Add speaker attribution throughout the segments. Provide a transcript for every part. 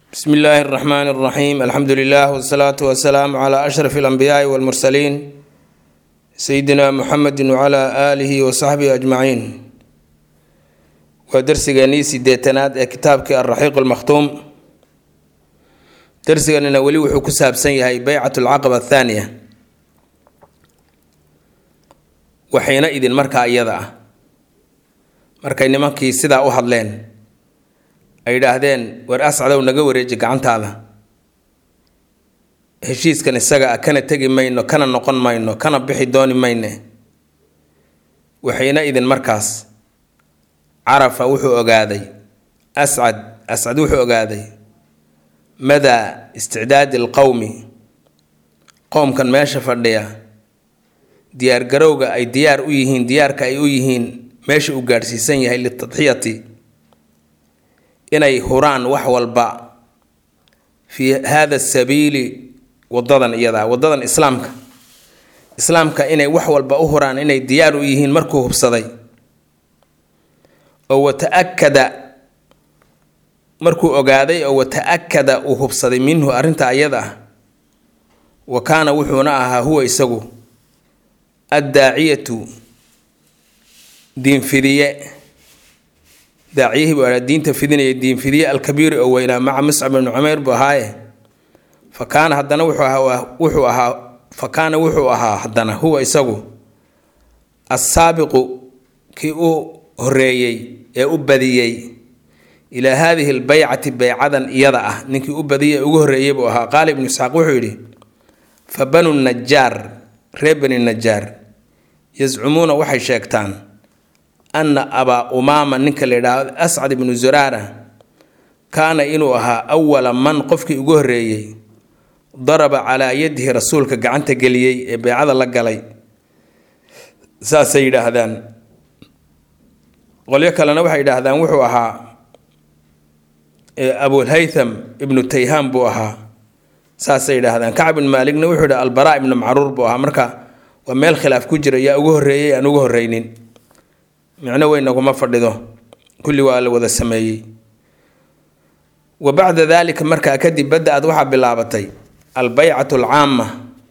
Speaker 1: bsmi illaahi اraxmaan اraxiim alxamdu lilah wsalaatu wasalaamu cla ashraf اlanbiyaai wاlmursaliin sayidina muxamedi wcla aalihi wasaxbihi ajmaciin waa darsigeenii sideetanaad ee kitaabkii alraxiiq almakhtuum darsiganina weli wuxuu ku saabsan yahay beycat alcaqaba athaaniya waxayna idin markaa iyada ah markay nimankii sidaa u hadleen ay yidhaahdeen war ascadow naga wareeji gacantaada heshiiskan isaga ah kana tegi mayno kana noqon mayno kana bixi dooni mayne waxayna idin markaas carafa wuxuu ogaaday ascad ascad wuxuu ogaaday madaa isticdaadi alqowmi qowmkan meesha fadhiya diyaargarowga ay diyaar u yihiin diyaarka ay u yihiin meesha uu gaadhsiisan yahay litadxiyati inay huraan wax walba fii hada sabiili wadadan iyadaa wadadan islaamka islaamka inay wax walba u huraan inay diyaar u yihiin markuu hubsaday oo wata-akada markuu ogaaday oo wata-akada uu hubsaday minhu arrinta ayada ah wa kaana wuxuuna ahaa huwa isagu addaaciyatu diinfidiye daaciyihii buu ahaa diinta fidinaya diinfidiye alkabiiri oo weynaa maca muscab ibnu cumayr buu ahaaye fa kaana haddana wuxuu ahaa wuxuu ahaa fa kaana wuxuu ahaa haddana huwa isagu assaabiqu kii u horeeyey ee u badiyey ilaa haadihi lbaycati beycadan iyada ah ninkii u badiyay ugu horreeyey buu ahaa qaala ibnu isxaaq wuxuu yidhi fa banu najaar reer bani najaar yascumuuna waxay sheegtaan anna abaa umaama ninka la yidhaahdo ascad ibnu zuraara kaana inuu ahaa awala man qofkii ugu horreeyey daraba calaa yadihi rasuulka gacanta geliyey ee beycada la galay saasay yidhaahdaan qolyo kalena waxay yidhaahdaan wuxuu ahaa abulhaytham ibnu tayhaan buu ahaa saasay yidhaahdaan kacb ibn maaligna wuxuu yidhi albaraa ibnu macruur buu ahaa marka waa meel khilaaf ku jira yaa ugu horreeyey aan ugu horreynin micno weynaguma fadhido kulli waa la wada sameeyey wa bacda daalika markaa kadib badda-ad waxaa bilaabatay albeycatu alcaama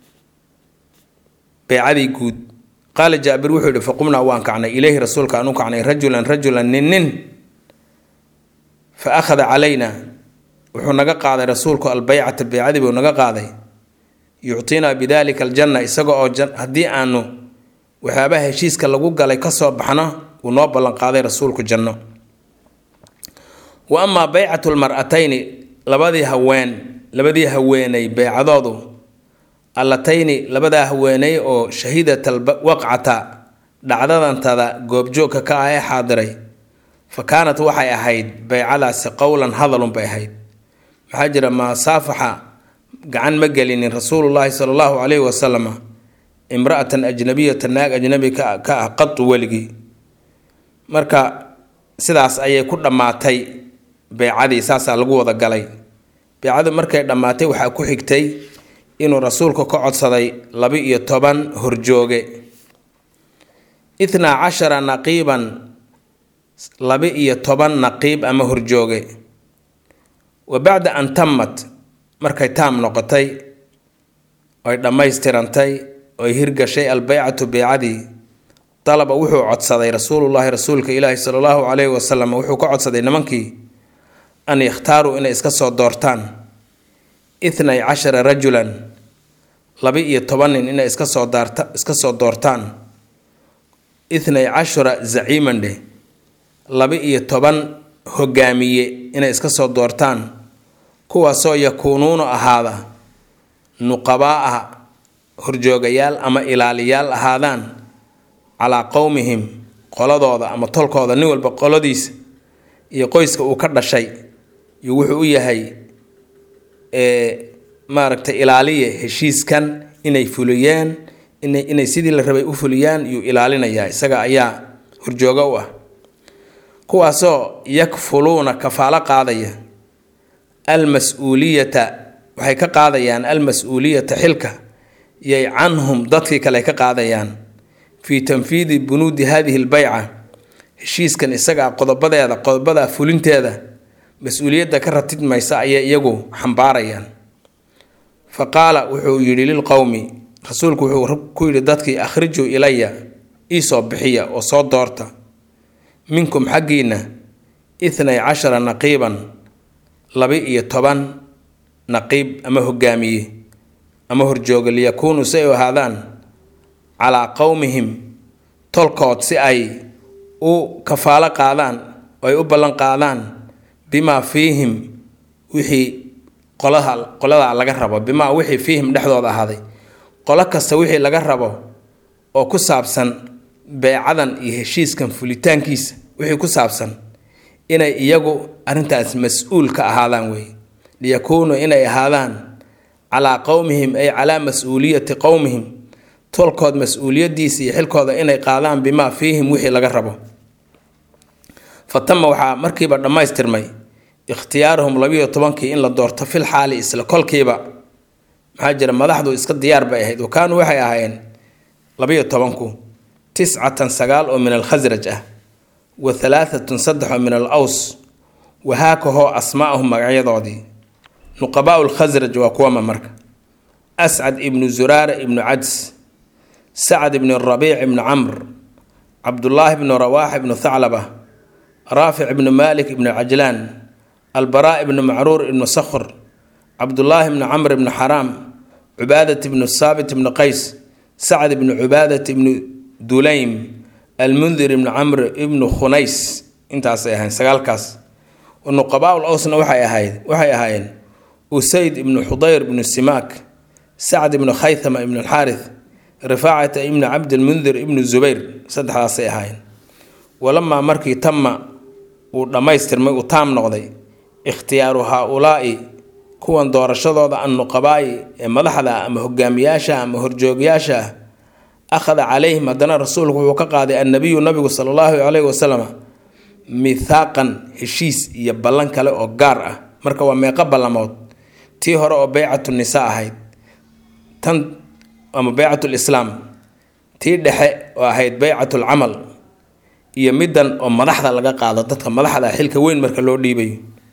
Speaker 1: beycadii guud qaala jaabir wuxuu yihi faqumnaa waan kacnay ileyhi rasuulka aan u kacnay rajulan rajulan nin nin fa akhada calayna wuxuu naga qaaday rasuulku albeycata beycadii buu naga qaaday yuctinaa bidalika aljanna isaga oo haddii aanu waxyaabaha heshiiska lagu galay kasoo baxno uu noo ballanqaaday rasuulku janno wa amaa beycatu lmar-atayni labadii haween labadii haweeney beycadoodu allatayni labadaa haweeney oo shahiidatal waqcata dhacdadantada goobjoogka ka ah ee xaadiray fa kaanat waxay ahayd beycadaasi qowlan hadalun bay ahayd maxaa jira masaafaxa gacan ma gelinin rasuulullaahi sala allahu caleyhi wasalama imra-atan ajnabiyata naag ajnabi ka ah qadu weligii marka sidaas ayay ku dhammaatay beycadii saasaa lagu wada galay beycadu markay dhammaatay waxaa ku xigtay inuu rasuulku ka codsaday laba-iyo toban horjooge ithnaa cashara naqiiban laba-iyo toban naqiib ama horjooge wa bacda an tammat markay taam noqotay oy dhammaystirantay oy hirgashay albeycatu beycadii dalaba wuxuu codsaday rasuulullaahi rasuulka ilaahi sala allahu caleyhi wasalam wuxuu ka codsaday nimankii an yakhtaaruu inay iska soo doortaan ithnay cashara rajulan laba-iyo toban nin inay iska soo daarta iska soo doortaan ithnay cashara zaciimandhe laba-iyo toban hogaamiye inay iska soo doortaan kuwaasoo yakuunuuna ahaada nuqabaa-a horjoogayaal ama ilaaliyaal ahaadaan calaa qowmihim qoladooda ama tolkooda nin walba qoladiisa iyo qoyska uu ka dhashay iyo wuxuu u yahay maaragtay ilaaliye heshiiskan inay fuliyeen inay sidii la rabay u fuliyaan yuu ilaalinayaa isaga ayaa horjoogo u ah kuwaasoo yakfuluuna kafaalo qaadaya almas-uuliyata waxay ka qaadayaan almas-uuliyata xilka yay canhum dadkii kale ka qaadayaan fii tanfiidi bunuudi hadihi lbeyca heshiiskan isagaa qodobadeeda qodobadaa fulinteeda mas-uuliyadda ka ratidmaysa ayay iyagu xambaarayaan fa qaala wuxuu yidhi lilqowmi rasuulku wuxuu ku yidhi dadkii akhrijuu ilaya iisoo bixiya oo soo doorta minkum xaggiinna ithnay cashara naqiiban laba-iyo toban naqiib ama hogaamiye ama horjooga liyakuunuu si ay u ahaadaan calaa qowmihim tolkood si ay u kafaalo qaadaan oo ay u ballan qaadaan bimaa fiihim wixii qolaha qoladaa laga rabo bimaa wixii fiihim dhexdooda ahaaday qolo kasta wixii laga rabo oo ku saabsan beecadan iyo heshiiskan fulitaankiisa wixii ku saabsan inay iyagu arrintaas mas-uul ka ahaadaan wey liyakuunuu inay ahaadaan calaa qowmihim ay calaa mas-uuliyati qowmihim tolkood mas-uuliyadiisa iyo xilkooda inay qaadaan bimaa fiihim wixii laga rabo fa tama waxaa markiiba dhammaystirmay ikhtiyaaruhum labiyo tobankii in la doorto fil xaali isla kolkiiba maxaa jira madaxdu iska diyaar bay ahayd wakaanuu waxay ahaayeen labiyo tobanku tiscatan sagaal oo min alkhasraj ah wa halaaatun saddex oo min al aws wahaakahoo asmaa'ahum magacyadoodii nuqabaau lkhasraj waa kuwama marka ascad ibnu zuraara ibnu cads sacad ibnu rabiic ibnu camr cabdullaahi ibnu rawaax ibnu thaclaba raafic ibnu maalik ibnu cajlaan albaraa ibnu macruur ibnu sakhr cabdullaahi ibnu camr ibnu xaraam cubaadat ibnu saabit ibnu qays sacad ibnu cubaadat ibnu dulaym almundir ibnu camr ibnu khunays intaasay ahayn sagaalkaas nuqabaa-ul awsna waxay ahayd waxay ahaayeen usayd ibnu xudayr ibnu simaak sacd ibnu khaythama ibnu alxaarith rifaacata ibnu cabdilmundir ibnu zubayr saddexdaasay ahaayeen walamaa markii tama uu dhammaystirmay uu taam noqday ikhtiyaaru haa-ulaa'i kuwan doorashadooda annuqabaa'i ee madaxda ama hogaamiyaasha ama horjoogyaasha ah akhada calayhim haddana rasuulku wuxuu ka qaaday annabiyu nabigu sala allahu caleyhi wasalam mithaaqan heshiis iyo ballan kale oo gaar ah marka waa meeqo ballamood tii hore oo beycatu nisa ahayd tan ama beycatul islaam tii dhexe oo ahayd beycatul camal iyo middan oo madaxda laga qaado dadka madaxda xilka weyn marka loo dhiibayo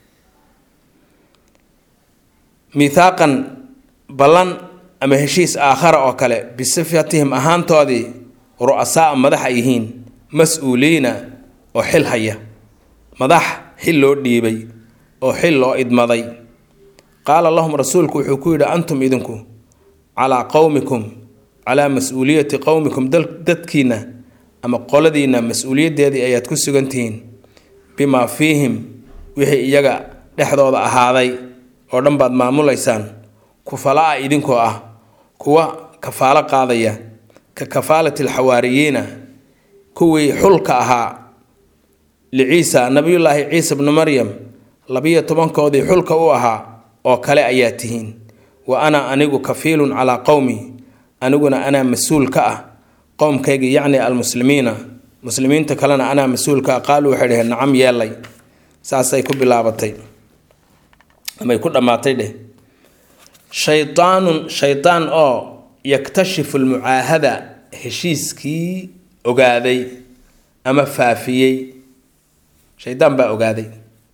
Speaker 1: mithaaqan ballan ama heshiis aakhara oo kale bisifatihim ahaantoodii ru'asaa madax ay yihiin mas-uuliina oo xil haya madax xil loo dhiibay oo xil loo idmaday qaala lahum rasuulku wuxuu ku yidhi antum idinku calaa qowmikum calaa mas-uuliyati qowmikum dadkiina ama qoladiina mas-uuliyaddeedii ayaad ku sugan tihiin bimaa fiihim wixii iyaga dhexdooda ahaaday oo dhan baad maamulaysaan kufala-a idinkoo ah kuwa kafaalo qaadaya ka kafaalati alxawaariyiina kuwii xulka ahaa liciisa nabiyullaahi ciisa bnu maryam labiyo tobankoodii xulka u ahaa oo kale ayaa tihiin wa ana anigu kafiilun calaa qowmi aniguna anaa mas-uul ka ah qowmkaygii yacni almuslimiina muslimiinta kalena anaa mas-uulka ah qaaluu waxay dhaheen nacam yeelay saasay ku bilaabatay amay ku dhammaatay dheh shaydaanun shaydaan oo yaktashifu lmucaahada heshiiskii ogaaday ama faafiyey shaydaan baa ogaaday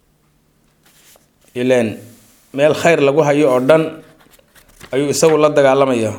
Speaker 1: ileen meel khayr lagu hayo oo dhan ayuu isagu la dagaalamayaa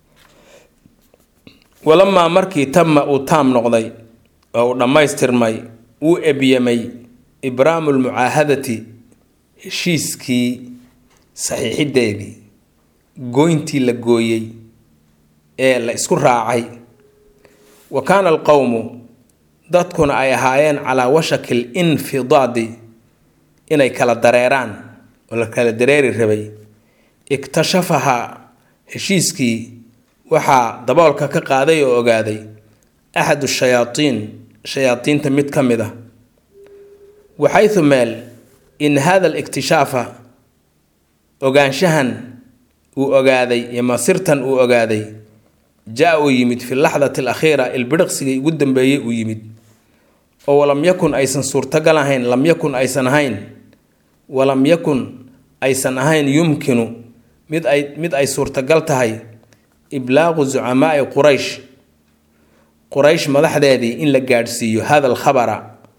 Speaker 1: walamaa markii tama uu taam noqday oo uu dhammaystirmay wuu ebyamay ibraamu lmucaahadati heshiiskii saxiixideedii gooyntii la gooyey ee la isku raacay wa kaana alqowmu dadkuna ay ahaayeen calaa washaki l infidaadi inay kala dareeraan oo la kala dareeri rabay iktashafahaa heshiiskii waxaa daboolka ka qaaday oo ogaaday axadu shayaatiin shayaadiinta mid ka mid ah waxaytu meel in hada alikhtishaafa ogaanshahan uu ogaaday iyo masirtan uu ogaaday jaa uu yimid fi laxdati alakhiira ilbidhiqsigii ugu dambeeyey uu yimid oo walam yakun aysan suurtagal ahayn lam yakun aysan ahayn walam yakun aysan ahayn yumkinu mid ay mid ay suurtagal tahay iblaaqu zucamaai quraysh quraysh madaxdeedii in la gaadhsiiyo hada alkhabara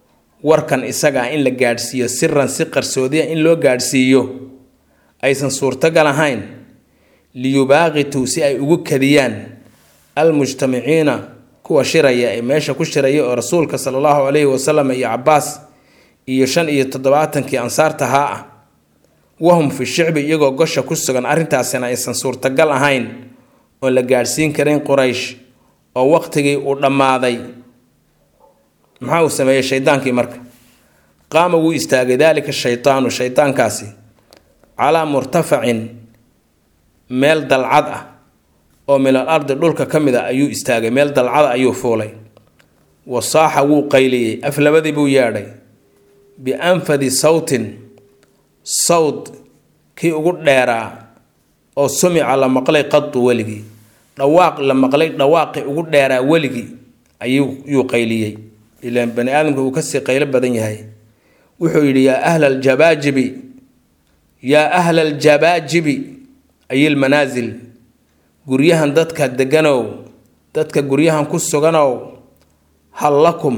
Speaker 1: warkan isaga ah in la gaadhsiiyo siran si qarsoodiya in loo gaadhsiiyo aysan suurtagal ahayn liyubaaqituu si ay ugu kadiyaan almujtamiciina kuwa shiraya ee meesha ku shiraya oo rasuulka sala allahu calayhi wasalam iyo cabaas iyo shan iyo toddobaatankii ansaartahaa ah wahum fi shicbi iyagoo gosha ku sugan arrintaasina aysan suurtagal ahayn oon la gaadhsiin karin quraysh oo waqtigii uu dhammaaday maxaa uu sameeyey shaydaankii marka qaama wuu istaagay daalika shaydaanu shaydaankaasi calaa murtafacin meel dalcad ah oo min al ardi dhulka ka mid a ayuu istaagay meel dalcada ayuu fuulay wasaaxa wuu qayliyey aflabadii buu yeedhay bianfadi sawtin sawd kii ugu dheeraa oo sumica la maqlay qadu weligii dhawaaq la maqlay dhawaaqii ugu dheeraa weligii ayuu qayliyey ilaan bani aadamka uu kasii qaylo badan yahay wuxuu yidhi yaa ahla aljabaajibi yaa ahla aljabaajibi ay lmanaasil guryahan dadka deganow dadka guryahan ku suganow hal lakum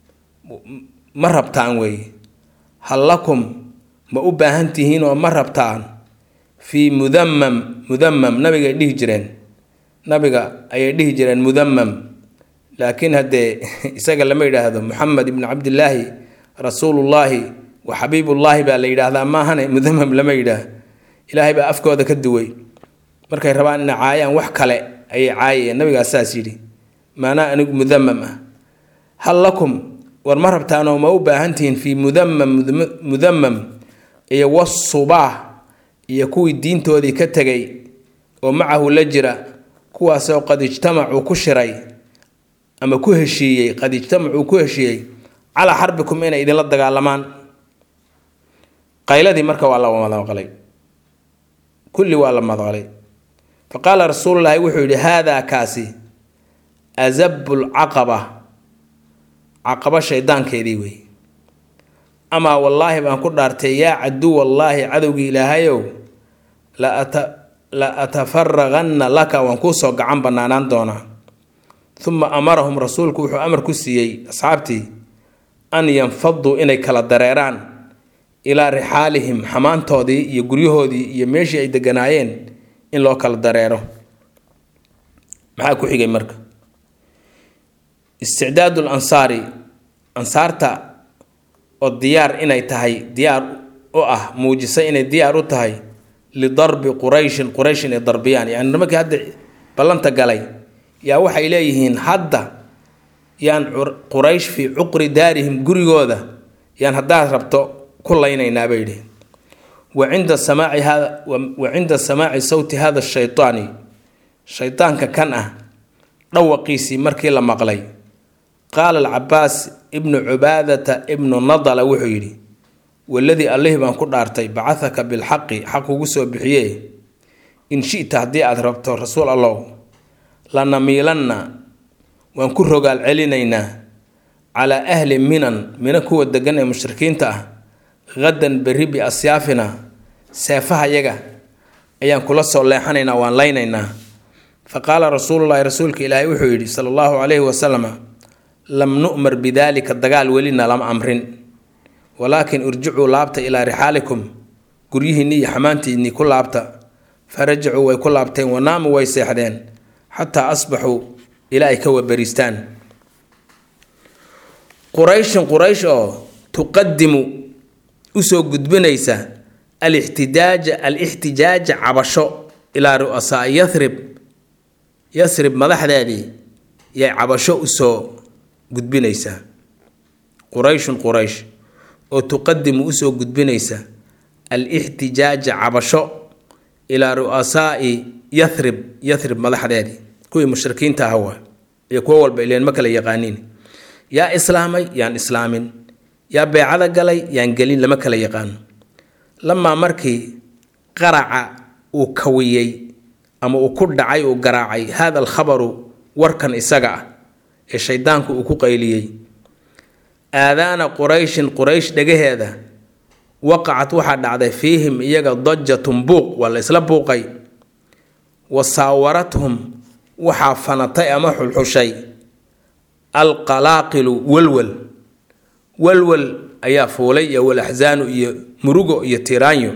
Speaker 1: ma rabtaan weeye hal lakum ma u baahan tihiin oo ma rabtaan fii mudamam mudamam nabigay dhihi jireen nabiga ayay dhihi jireen mudamam laakiin haddee isaga lama yidhaahdo moxamed ibni cabdillaahi rasuulullaahi wa xabiibullaahi baa la yidhaahdaa maahane mudamam lama yidhaah ilaahay baa afkooda ka duway markay rabaan inay caayaan wax kale ayay caayayeen nabigaas saas yidhi maanaa anigu mudamam ah hal lakum war ma rabtaanoo ma u baahan tihiin fii mudamam mudamam iyo wasubaah iyo kuwii diintoodii ka tegay oo macahu la jira kuwaasoo qad ijtamacuu ku shiray ama ku heshiiyey qad ijtamacuu ku heshiiyey calaa xarbikum inay idinla dagaalamaan qayladii marka waa la madaqlay kulli waa la madaqlay fa qaala rasuululaahi wuxuu yidhi haadaa kaasi azabu lcaqaba caqaba shaydaankeedii wey amaa wallaahi baan ku dhaartay yaa caduw wallaahi cadowgii ilaahayow la atafaraqanna laka waan kuusoo gacan banaanaan doonaa uma amarahum rasuulku wuxuu amar ku siiyey asxaabtii an yanfaduu inay kala dareeraan ilaa rixaalihim xamaantoodii iyo guryahoodii iyo meeshii ay deganaayeen in loo kala dareero maxaa ku xigay marka isticdaadu lansaari ansaarta oo diyaar inay tahay diyaar u ah muujisa inay diyaar u tahay lidarbi qurayshin quraysh inay darbiyaan yani nimankii hadda ballanta galay yaa waxay leeyihiin hadda yaan quraysh fii cuqri daarihim gurigooda yaan haddaad rabto ku laynaynaa bay yidhi wa cinda samaaci hada wa cinda samaaci sawti hada shaytaani shaydaanka kan ah dhawaqiisii markii la maqlay qaala alcabaas ibnu cubaadata ibnu nadala wuxuu yidhi waladii allihii baan ku dhaartay bacahaka bilxaqi xaq ugu soo bixiye in shita haddii aad rabto rasuul allow lanamiilanna waan ku rogaal celinaynaa calaa ahli minan mina kuwa degan ee mushrikiinta ah hadan berri biasyaafina seefaha yaga ayaan kula soo leexanaynaa waan laynaynaa fa qaala rasuululahi rasuulka ilaahay wuxuu yidhi sala allahu calayhi wasalama lam nu'mar bidaalika dagaal welina lama amrin walaakin irjicuu laabta ilaa rixaalikum guryihiinni iyo xamaantiinnii ku laabta farajacuu way ku laabteen wanaamu way seexdeen xataa asbaxuu ilaa ay ka wabariistaan qurayshun quraysh oo tuqadimu usoo gudbinaysa alixtidaaja alixtijaaja cabasho ilaa ru'asaa yathrib yathrib madaxdeedii yay cabasho usoo gudbinaysaa qurayshun quraysh oo tuqadimu usoo gudbinaysa alixtijaaja cabasho ilaa ru'asaai yathrib yathrib madaxdeedii kuwii mushrikiinta aha waa iyo kuwo walba ileen ma kala yaqaaniin yaa islaamay yaan islaamin yaa beecada galay yaan gelin lama kala yaqaano lamaa markii qaraca uu kawiyey ama uu ku dhacay uu garaacay hada alkhabaru warkan isaga ah ee shaydaanku uu ku qayliyey aadaana qurayshin quraysh dhagaheeda waqacad waxaa dhacday fiihim iyaga dajatun buuq waa la isla buuqay wa saawarathum waxaa fanatay ama xulxushay alqalaaqilu welwel walwal ayaa fuulay iyo walaxsaanu iyo murugo iyo tiraanyo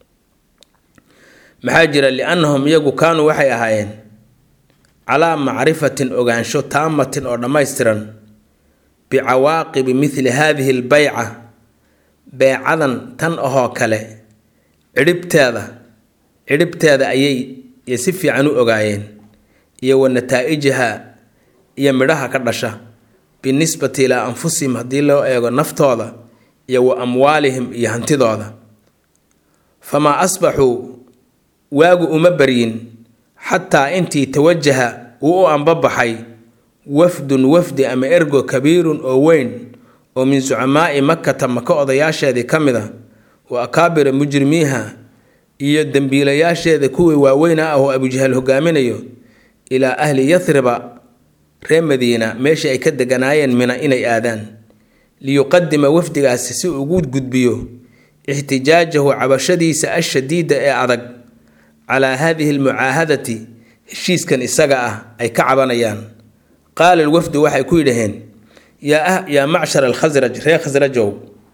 Speaker 1: maxaa jira liannahum iyagu kaanuu waxay ahaayeen calaa macrifatin ogaansho taamatin oo dhammaystiran bicawaaqibi mithli haadihi lbayca beecadan tan ahoo kale cidhibteeda cidhibteeda ayay si fiican u ogaayeen iyo wa nataa-ijaha iyo midhaha ka dhasha binisbati ilaa anfusihim haddii loo eego naftooda iyo wa amwaalihim iyo hantidooda famaa asbaxuu waagu uma baryin xataa intii tawajaha uu u ambabaxay wafdun wafdi ama ergo kabiirun oo weyn oo min sucamaa'i makata maka odayaasheedii ka mid a wa akaabira mujrimiiha iyo dembiilayaasheeda kuwii waaweyna ah oo abujahal hogaaminayo ilaa ahli yathriba reer madiina meeshii ay ka deganaayeen mina inay aadaan liyuqadima wafdigaasi si ugu gudbiyo ixtijaajahu cabashadiisa ashadiida ee adag calaa haadihi almucaahadati heshiiskan isaga ah ay ka cabanayaan qaala alwafdu waxay ku yidhaheen yaa macshar alkhasraj reer khasrajow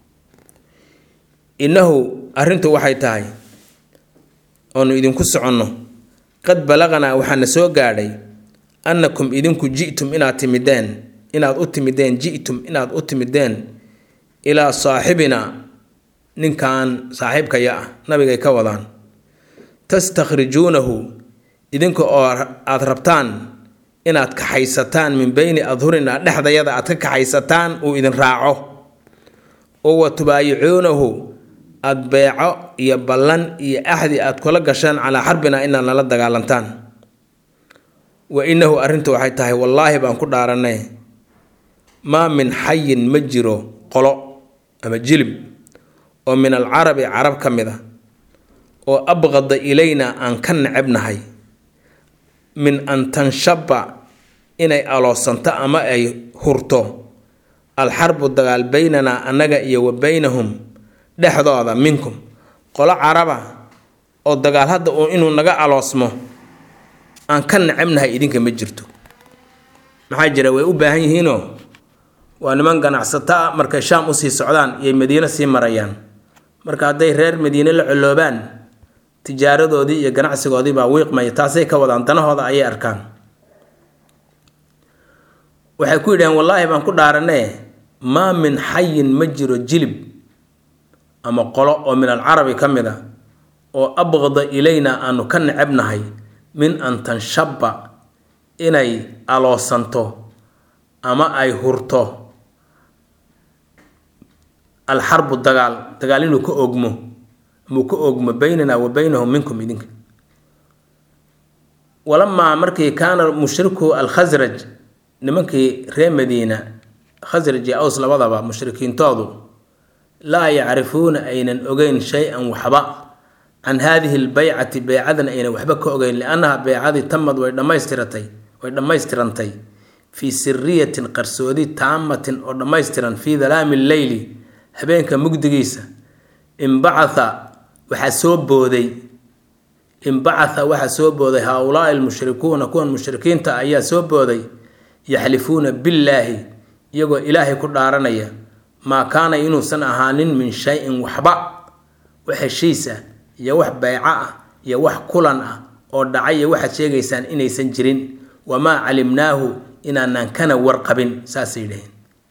Speaker 1: innahu arrintu waxay tahay oonu idinku soconno qad balaqanaa waxaana soo gaadhay annakum idinku ji'tum inaad timideen inaad u timideen ji'tum inaad u timideen ilaa saaxibina ninkan saaxiibkaya ah nabigay ka wadaan tastakhrijuunahu idinka oo aada rabtaan inaad kaxaysataan min beyni adhurinaa dhexdayada aad ka kaxaysataan uu idin raaco oo wa tubaayicuunahu aada beeco iyo ballan iyo axdi aad kula gashaan calaa xarbina inaad nala dagaalantaan wa innahu arrintu waxay tahay wallaahi baan ku dhaaranay maa min xayin ma jiro qolo ama jilib oo min alcarabi carab ka mid a oo abqada ilayna aan ka necebnahay min an tanshaba inay aloosanto ama ay hurto alxarbu dagaal baynanaa annaga iyo wa baynahum dhexdooda minkum qolo caraba oo dagaal hadda uu inuu naga aloosmo aan ka necebnahay idinka ma jirto maxaa jira way u baahan yihiinoo waa niman ganacsato ah markay shaam usii socdaan iyay madiino sii marayaan marka hadday reer madiine la coloobaan tijaaradoodii iyo ganacsigoodii baa wiiqmaya taasay ka wadaan danahooda ayay arkaan waxay ku yidhaheen wallaahi baan ku dhaaranee maa min xayin ma jiro jilib ama qolo oo min alcarabi ka mid a oo abqada ilayna aanu ka necebnahay min an tanshaba inay aloosanto ama ay hurto alxarbu dagaal dagaal inuu ka ogmo amuu ka ogmo baynana wa baynahum minkum idinka walamaa markii kaana mushriku alkhasraj nimankii reer madiina khasraj iyo aws labadaba mushrikiintoodu laa yacrifuuna aynan ogeyn shay-an waxba can haadihi lbaycati beycadan aynan waxba ka ogeyn liannaha beycadii tamad way dhammaystiratay way dhammaystirantay fii siriyatin qarsoodi taamatin oo dhammaystiran fii dalaami lleyli habeenka mugdigiisa imbacatha waxaa soo booday imbacatha waxaa soo booday haa-ulaai almushrikuuna kuwan mushrikiinta ayaa soo booday yaxlifuuna billaahi iyagoo ilaahay ku dhaaranaya maa kaana inuusan ahaanin min shay-in waxba wax heshiis ah iyo wax beyco ah iyo wax kulan ah oo dhacay iyo waxaad sheegaysaan inaysan jirin wamaa calimnaahu inaanaan kana warqabin saasay dhaheen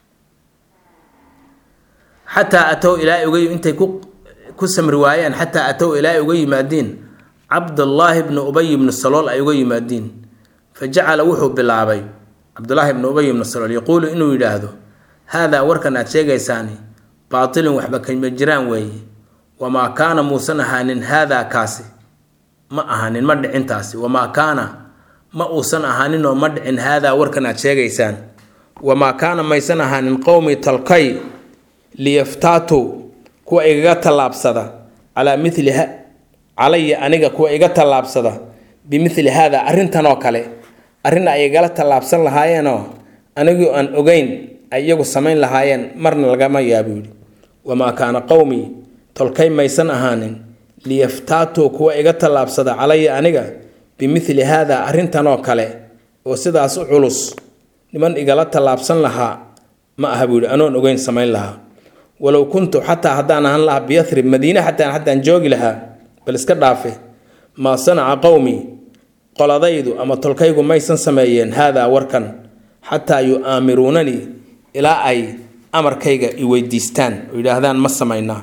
Speaker 1: xataa atow ilaa uga intay ku samri waayeen xataa atow ilaa uga yimaadiin cabdullaahi bnu ubay bnu salool ay uga yimaadiin fa jacala wuxuu bilaabay cabdulaahi bnu ubay bnu salool yaquulu inuu yidhaahdo haadaa warkan aad sheegaysaani baatilun waxba kama jiraan weeye wamaa kaana muusan ahaanin haadaa kaasi ma ahaanin ma dhicin taasi wamaa kaana ma uusan ahaaninoo ma dhicin haadaa warkan aad sheegaysaan wamaa kaana maysan ahaanin qowmi talkay liyaftaatuu kuwa igaga tallaabsada calaa mili calaya aniga kuwa iga tallaabsada bimithli haada arrintan oo kale arrin ay igala tallaabsan lahaayeenoo anigoo aan ogeyn ay iyagu samayn lahaayeen marna lagama yaabo yidhi wamaa kaana qowmii tolkay maysan ahaanin liyaftaatuu kuwa iga tallaabsada calaya aniga bimithli haada arrintan oo kale oo sidaas u culus niman igala tallaabsan lahaa ma aha buu yidhi anoon ogeyn samayn lahaa walow kuntu xataa haddaan ahaan lahaa biyathrib madiine xataa haddaan joogi lahaa bal iska dhaafe maa sanaca qowmi qoladaydu ama tolkaygu maysan sameeyeen haadaa warkan xataa yu-aamiruunanii ilaa ay amarkayga i weydiistaan oo yidhaahdaan ma samaynaa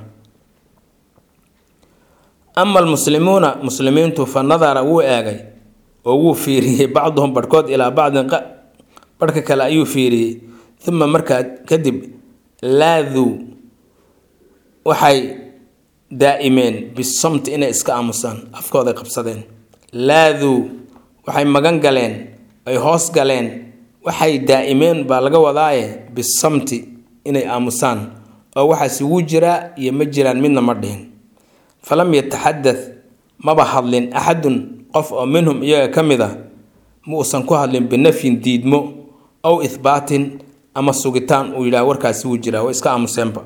Speaker 1: ama almuslimuuna muslimiintu fa nadara wuu eegay oo wuu fiiriyey bacduhum barhkood ilaa bacdin barhka kale ayuu fiiriyey uma markaa kadib laaduu waxay daa'imeen bisamti inay iska aamusaan afkooday qabsadeen laaduu waxay magan galeen ay hoos galeen waxay daa'imeen baa laga wadaaye bisamti inay aamusaan oo waxaasi wuu jiraa iyo ma jiraan midna ma dhihin falam yataxadath maba hadlin axadun qof oo minhum iyaga ka mid a ma uusan ku hadlin binafyin diidmo aw ihbaatin ama sugitaan uu yidhaah warkaasi wuu jiraa way iska aamuseenba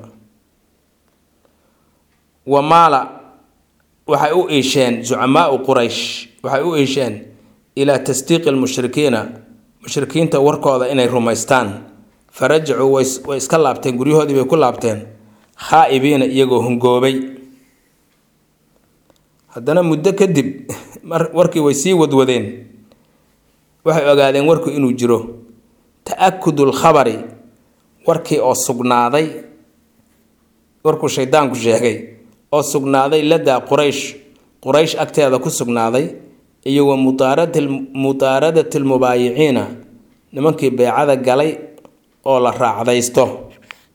Speaker 1: wa maala waxay u iisheen zucamaau quraysh waxay u iisheen ilaa tasdiiqi lmushrikiina mushrikiinta warkooda inay rumaystaan fa rajacuu way iska laabteen guryahoodii bay ku laabteen khaa'ibiina iyagoo hungoobay haddana muddo kadib warkii way sii wadwadeen waxay ogaadeen warku inuu jiro ta-akudu lkhabari warkii oo sugnaaday warkuu shaydaanku sheegay oo sugnaaday ladaa quraysh quraysh agteeda ku sugnaaday iyo wa mutaaradati lmubaayiciina nimankii beecada galay oo la raacdaysto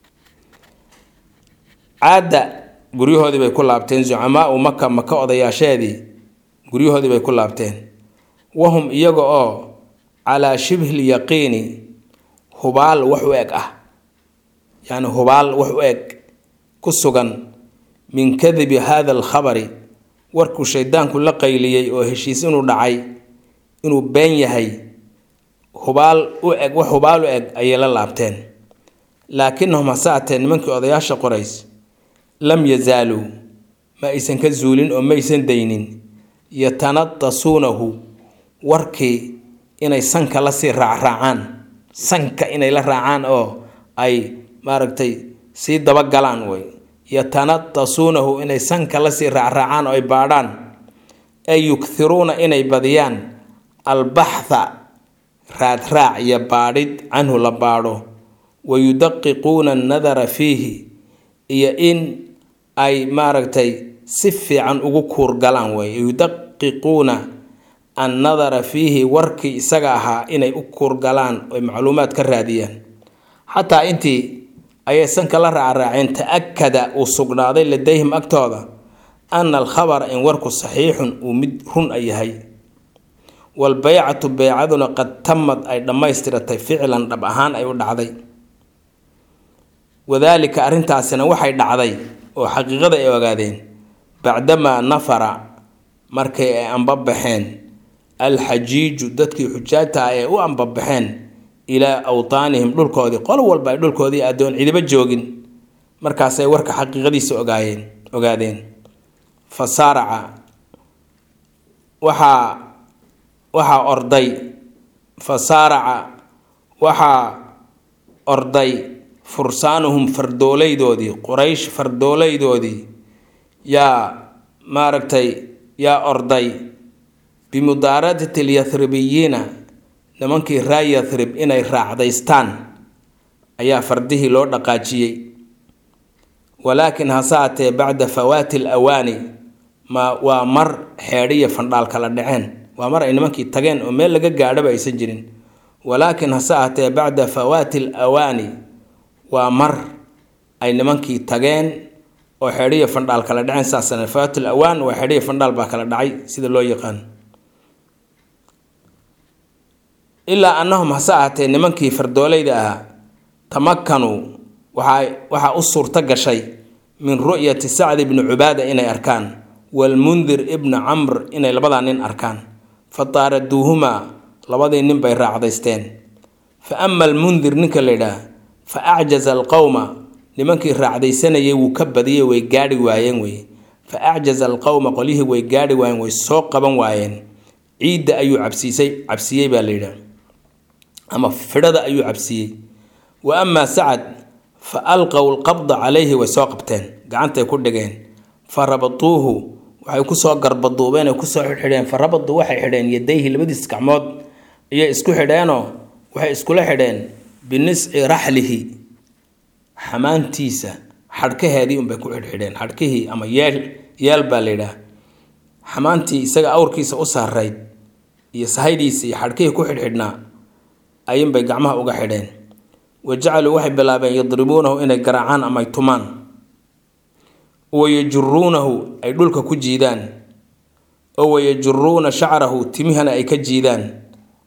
Speaker 1: caadda guryahoodii bay ku laabteen zucamaau maka maka odayaasheedii guryahoodii bay ku laabteen wahum iyaga oo calaa shibhi lyaqiini hubaal wax u eg ah yacni hubaal wax u eg ku sugan min kadibi hada alkhabari warkuu shaydaanku la qayliyey oo heshiis inuu dhacay inuu been yahay hubaal u eg wax hubaal u eg ayay la laabteen laakinahum hase atee nimankii odayaasha qorays lam yazaaluu ma aysan ka zuulin oo maysan daynin yatanadasuunahu warkii inay sanka lasii raacraacaan sanka inay la raacaan oo ay maaragtay sii dabagalaan way yatanadasuunahu inay sanka lasii raacraacaan oo ay baadhaan ay yughiruuna inay badiyaan albaxtha raadraac iyo baadhid canhu la baadho wa yudaqiquuna annadara fiihi iyo in ay maaragtay si fiican ugu kuurgalaan wey yudaqiquuna annadara fiihi warkii isaga ahaa inay u kuurgalaan oy macluumaad ka raadiyaan xataa intii ayay sanka la raacraaceen ta-akada uu sugnaaday ladayhim agtooda ana alkhabara in warku saxiixun uu mid run a yahay walbaycatu beycaduna qad tamad ay dhammaystiratay ficlan dhab ahaan ay u dhacday wadaalika arrintaasina waxay dhacday oo xaqiiqada ay ogaadeen bacdamaa nafara markay ay ambabaxeen alxajiiju dadkii xujaajta ah ee u ambabaxeen ilaa awtaanihim dhulkoodii qolo walba ay dhulkoodii addoon cidiba joogin markaasay warka xaqiiqadiisa ogaayeen ogaadeen fa saaraca waxaa waxaa orday fa saaraca waxaa orday fursaanuhum fardoolaydoodii quraysh fardoolaydoodii yaa maaragtay yaa orday bimudaaradati lyahribiyiina nimankii raa yathrib inay raacdaystaan ayaa fardihii loo dhaqaajiyey walaakin hase atee bacda fawaati l awaani ma waa mar xeedhiya fandhaal kala dhaceen waa mar ay nimankii tageen oo meel laga gaadhaba aysan jirin walaakin hase atee bacda fawaati l awaani waa mar ay nimankii tageen oo xeedhiya fandhaal kala dhaceen saasana fawaatil awaan waa xeedhiya fandhaal baa kala dhacay sida loo yaqaan ilaa annahum hase ahatee nimankii fardoolayda ahaa tamakanuu waxaa waxaa u suurto gashay min ru'yati sacdi bni cubaada inay arkaan walmundir ibna camr inay labadaa nin arkaan fa taaraduuhumaa labadii nin bay raacdaysteen fa ama almundir ninka la yidhaah fa acjaza alqowma nimankii raacdaysanayay wuu ka badiyey way gaadhi waayeen wey fa acjaza alqowma qolyihii way gaadhi waayeen way soo qaban waayeen ciidda ayuu cabsiisay cabsiyey baa la yidhaah ama fidhada ayuu cabsiiyey wa amaa sacad fa alqow lqabda calayhi way soo qabteen gacantay ku dhigeen fa rabatuuhu waxay kusoo garbaduubeen ay kusoo xidhxidheen fa rabaduu waxay xidheen yadayhi labadiis gacmood ayay isku xidheenoo waxay iskula xidheen binisci raxlihi xamaantiisa xadhkaheedii unbay ku xidhxidheen xadhkihii ama yeel yeel baa la yidhaah xamaantii isaga awrkiisa u saarayd iyo sahaydiisa iyo xadhkihii ku xidhxidhnaa ayinbay gacmaha uga xidheen wa jacaluu waxay bilaabeen yadribuunahu inay garaacaan ama ay tumaan wayajuruunahu ay dhulka ku jiidaan oo wayajuruuna shacrahu timihana ay ka jiidaan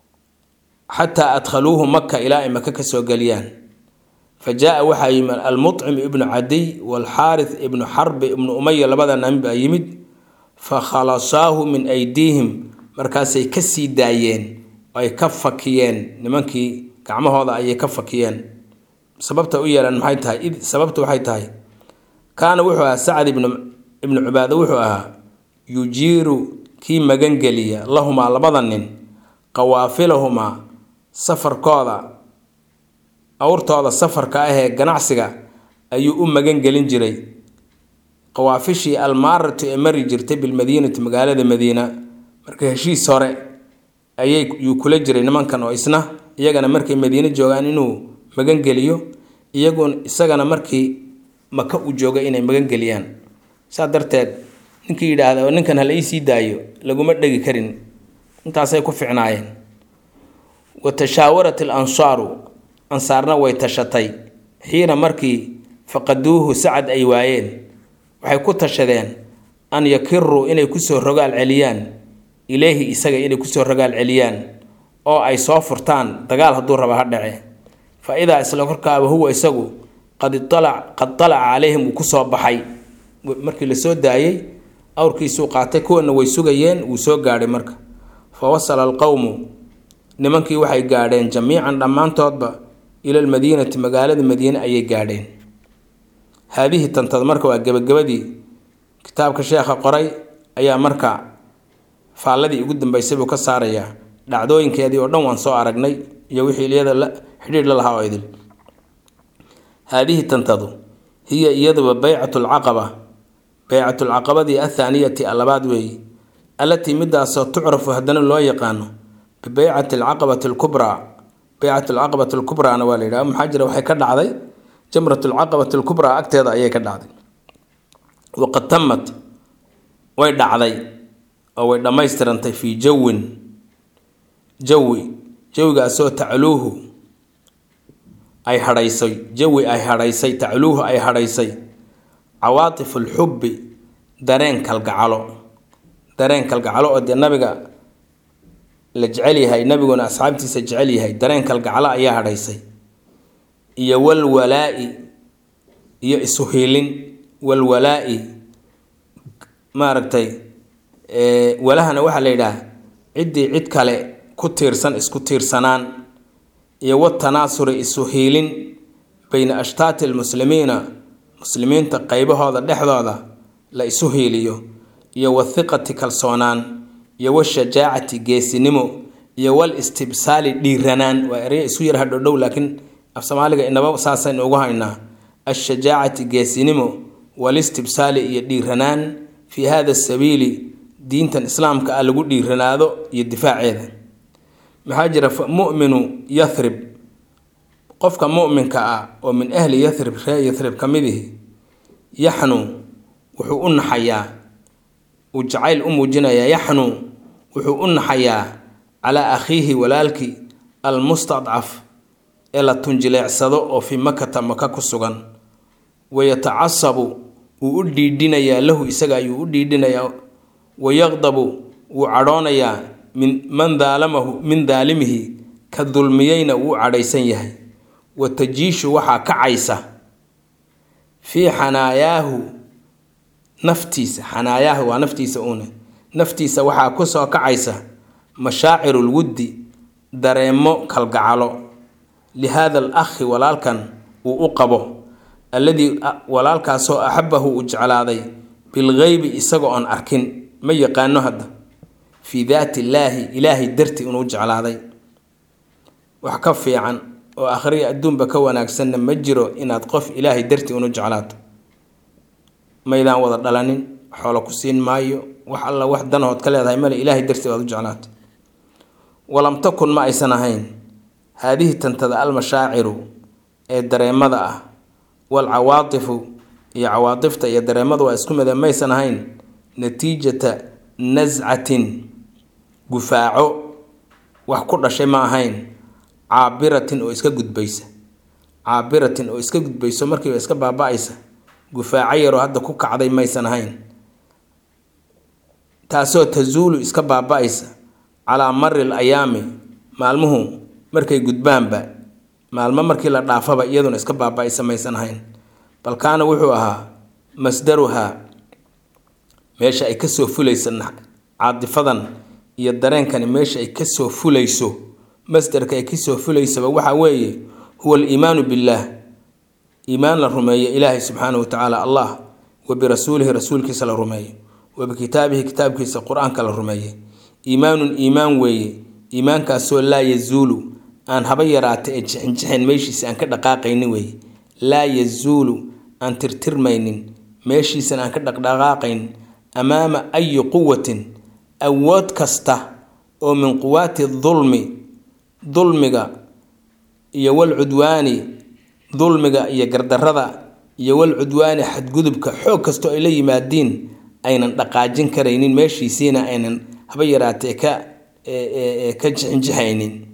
Speaker 1: xataa adkhaluuhu maka ilaa ay maka kasoo geliyaan fa jaa waxaa yimid almucim ibnu cadiy waalxaaris ibnu xarbi ibnu umaya labada nin baa yimid fa khalasaahu min aydiihim markaasay ka sii daayeen oo ay ka fakiyeen nimankii gacmahooda ayay ka fakiyeen sababta u yeelan maxay tahay id sababta waxay tahay kaana wuxuu ahaa sacad ibnu ibnu cubaado wuxuu ahaa yujiiru kii magangeliya lahumaa labada nin qawaafilahumaa safarkooda awrtooda safarka ah ee ganacsiga ayuu u magangelin jiray qawaafishii almaaratu ee mari jirtay bilmadiinati magaalada madiina marka heshiis hore ayay yuu kula jiray nimankan oo isna iyagana markay madiine joogaan inuu magangeliyo iyagun isagana markii maka uu jooga inay magangeliyaan saa darteed ninkii yidhaahda ninkan hala iisii daayo laguma dhegi karin intaasay ku ficnaayeen wa tashaawarat al ansaaru ansaarna way tashatay xiina markii faqaduuhu sacad ay waayeen waxay ku tashadeen an yakiruu inay kusoo rogaal celiyaan ileyhi isaga inay kusoo rogaal celiyaan oo ay soo furtaan dagaal hadduu raba ha dhace fa idaa isla korkaaba huwa isagu qad italac qad talaca calayhim wuu kusoo baxay markii lasoo daayey awrkiisuu qaatay kuwana way sugayeen wuu soo gaadhay marka fa wasala alqowmu nimankii waxay gaadheen jamiican dhammaantoodba ila almadiinati magaalada madiine ayay gaadheen haadihii tantad marka waa gebagabadii kitaabka sheekha qoray ayaa marka faalladii ugu dambeysay buu ka saarayaa dhacdooyinkeedii oo dhan waan soo aragnay iyo wixii iyada la xidhiidh la lahaa oo idil haadihi tantadu hiya iyaduba baycatu lcaqaba baycatu lcaqabadii athaaniyati alabaad weeye allatii midaasoo tucrafu haddana loo yaqaano bibeycati alcaqabati alkubraa baycat alcaqabati alkubraana waa la yidhaha maxaa jira waxay ka dhacday jamrat alcaqabati alkubraa agteeda ayay ka dhacday waqad tamat way dhacday oo way dhammaystirantay fii jawin jawi jawigaasoo tacluuhu ay hadhaysay jawi ay hadhaysay tacluuhu ay hadhaysay cawaatif alxubbi dareen kalgacalo dareen kalgacalo oo dee nabiga la jecel yahay nabiguna asxaabtiisa jecel yahay dareen kalgacalo ayaa hadhaysay iyo walwalaa-i iyo isuhiilin walwalaa-i maaragtay walahana waxaa la yidhaah ciddii cid kale ku tiirsan isku tiirsanaan iyo watanaasuri isu hiilin bayna ashtaati almuslimiina muslimiinta qeybahooda dhexdooda la isu hiiliyo iyo wathiqati kalsoonaan iyo washajaacati geesinimo iyo wal istibsaali dhiiranaan waa erya isu yar hadhodhow laakiin af soomaaliga inaba saasaynu ugu haynaa ashajaacati geesinimo walistibsaali iyo dhiiranaan fii hada sabiili diintan islaamka ah lagu dhiiranaado iyo difaaceeda maxaa jira muminu yathrib qofka muminka ah oo min ahli yathrib ree yathrib ka midihi yaxnu wuxuu u naxayaa uu jacayl u muujinayaa yaxnu wuxuu u naxayaa calaa akhiihi walaalkii almustadcaf ee la tunjileecsado oo fii makata maka ku sugan wayatacasabu wuu u dhiidhinayaa lahu isaga ayuu u dhiidhinayaa wayaqdabu wuu cadhoonayaa min man daalamahu min daalimihi ka dulmiyeyna wuu cadhaysan yahay wa tajiishu waxaa kacaysa fii xanaayaahu naftiisa xanaayaahu waa naftiisa uune naftiisa waxaa kusoo kacaysa mashaacirul wuddi dareemo kalgacalo lihaada al akhi walaalkan uu u qabo alladii walaalkaasoo axabahu uu jeclaaday bilgeybi isaga oon arkin ma yaqaano hadda fii daati illaahi ilaahay darti inuu jeclaaday wax ka fiican oo akhriya adduunba ka wanaagsanna ma jiro inaad qof ilaahay dartii unu jeclaato maydaan wada dhalanin xoolo ku siin maayo wax alla wax danahood ka leedahay male ilaahay dartii baad u jeclaato walam takun ma aysan ahayn haadihi tantada almashaaciru ee dareemada ah walcawaatifu iyo cawaatifta iyo dareemadu waa isku mida maysan ahayn natiijata nascatin gufaaco wax ku dhashay ma ahayn caabiratin oo iska gudbaysa caabiratin oo iska gudbayso markiiba iska baaba-aysa gufaaco yaroo hadda ku kacday maysan ahayn taasoo tazuulu iska baaba-aysa calaa mari l ayaami maalmuhu markay gudbaanba maalmo markii la dhaafaba iyaduna iska baaba-aysa maysan ahayn bal kaana wuxuu ahaa masdaruhaa meesha ay kasoo fulaysa caadifadan iyo dareenkani meesha ay kasoo fulayso masdarka ay kasoo fulaysaba waxaa weeye huwa aliimaanu billaah iimaan la rumeeyo ilaahay subxaanahu wa tacaala allah wa birasuulihi rasuulkiisa la rumeeyo wa bikitaabihi kitaabkiisa qur-aanka la rumeeyey iimaanun iimaan weeye iimaankaasoo laa yazuulu aan haba yaraata ee jixinjixin meeshiisa aan ka dhaqaaqaynin weeye laa yazuulu aan tirtirmaynin meeshiisan aan ka dhaqdhaqaaqayn amaama ayi quwatin awood kasta oo min quwaati dulmi dulmiga iyo walcudwaani dulmiga iyo gardarada iyo walcudwaani xadgudubka xoog kastoo ay la yimaadiin aynan dhaqaajin karaynin meeshiisiina aynan haba yaraatee ka ka jixinjixaynin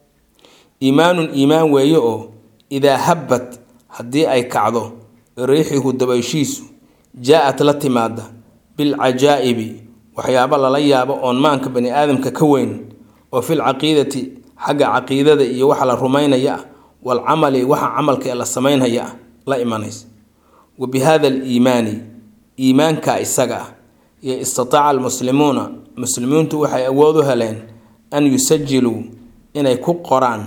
Speaker 1: iimaanun iimaan weeye oo idaa habbat haddii ay kacdo riixihu dabayshiisu jaa-at la timaada bilcajaa'ibi waxyaabo lala yaabo oon maanka bani aadamka ka weyn oo fil caqiidati xagga caqiidada iyo waxa la rumaynaya ah walcamali waxa camalka ee la samaynhaya ah la imanaysa wa bi hada aliimaani iimaanka isaga ah iyo istataaca almuslimuuna muslimiintu waxay awood u heleen an yusajiluu inay ku qoraan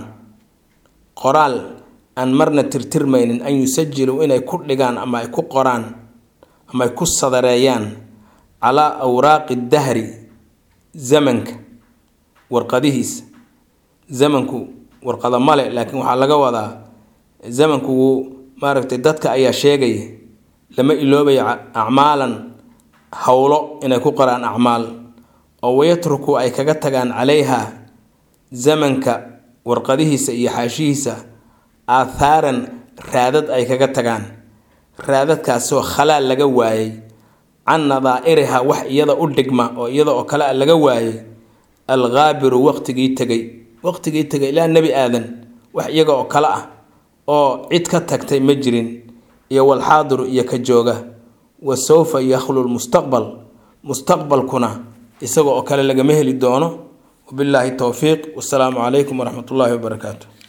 Speaker 1: qoraal aan marna tirtirmaynin an yusajiluu inay ku dhigaan ama ay ku qoraan ama ay ku sadareeyaan calaa awraaqi dahri zamanka warqadihiisa zamanku warqada male laakiin waxaa laga wadaa zamanku wuu maaragtay dadka ayaa sheegaya lama iloobaya acmaalan howlo inay ku qoraan acmaal oo wayatruku ay kaga tagaan calayha zamanka warqadihiisa iyo xaashihiisa aathaaran raadad ay kaga tagaan raadadkaasoo khalaal laga waayay can nadaa'iriha wax iyada u dhigma oo iyada oo kale a laga waayay alghaabiru waqtigii tegay waqtigii tegay ilaa nebi aadan wax iyaga oo kale ah oo cid ka tagtay ma jirin iyo walxaadiru iyo ka jooga wa sawfa yakhlu lmustaqbal mustaqbalkuna isaga oo kale lagama heli doono wabilaahi towfiiq wasalaamu calaykum waraxmat ullaahi wabarakaatu